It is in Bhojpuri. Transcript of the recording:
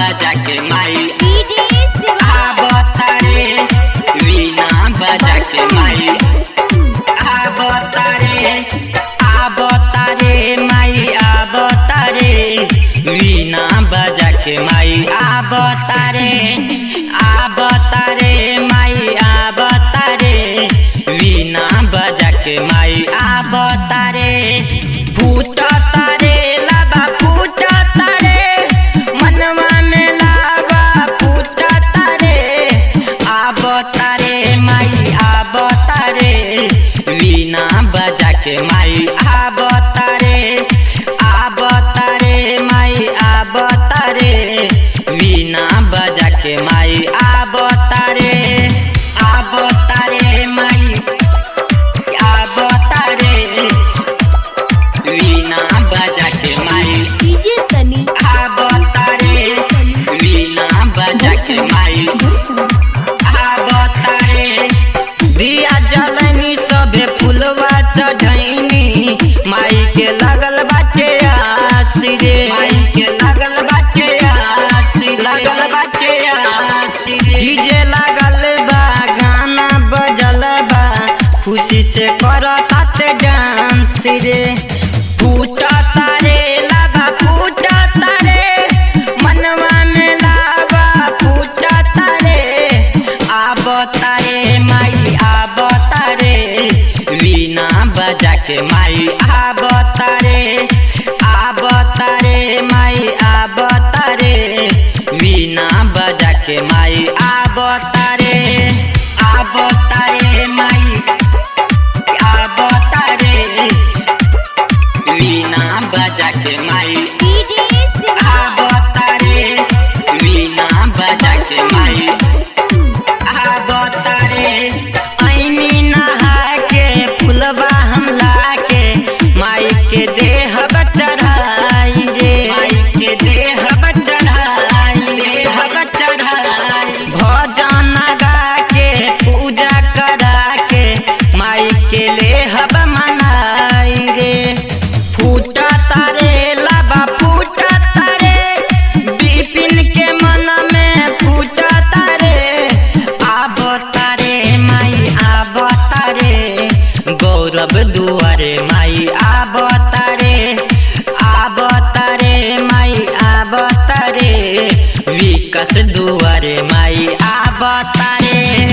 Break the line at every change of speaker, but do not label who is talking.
बजा के माई
डीजे शिवा
आवतारे वीणा बजा के माई आवतारे आवतारे माई आवतारे वीणा बजा के माई आवतारे आवतारे माई आवतारे वीणा बजा के माई आवतारे फूट तारे लाबा फूट तारे मनवा में लाबा फूट तारे आवतारे माई आवतारे वीणा बजा के माई आवतारे आवतारे माई आवतारे वीणा बजा के माई आवतारे आवतारे माई आवतारे वीणा बजा के माई
डीजे सनी
आवतारे वीणा बजा के माई आवतारे दिया जलनी सबे फुलवा चढ़ैनी माई के लगल बाटे आसी रे माई के लगल बाटे आसी लगल बाटे आसी डीजे लागल बा गाना बजल बा खुशी से करताते डांस रे फूटा तारे लाबा फूटा तारे मनवा में लाबा फूटा तारे आवतारे माई आवतारे वीणा बजा के माई आवतारे आवतारे माई आवतारे वीणा बजा के माई आवतारे आवतारे माई आवतारे वीणा बजा के माई
डीजे शिवा
आवतारे वीणा बजा के माई आवतारे ऐनी नहा के फुलबा हमला के माई के देह चढ़ाई रे माई के देह चढ़ाई देह चढ़ाई भजन गा के पूजा करा के माई के लेहब मनाई रे फूटा तारे लाबा फूटा तारे बिपिन के मन में फूटा तारे आब तारे माई आब तारे गौरव दुआरे माई आब तारे आब तारे माई आब तारे विकास दुआरे माई आब तारे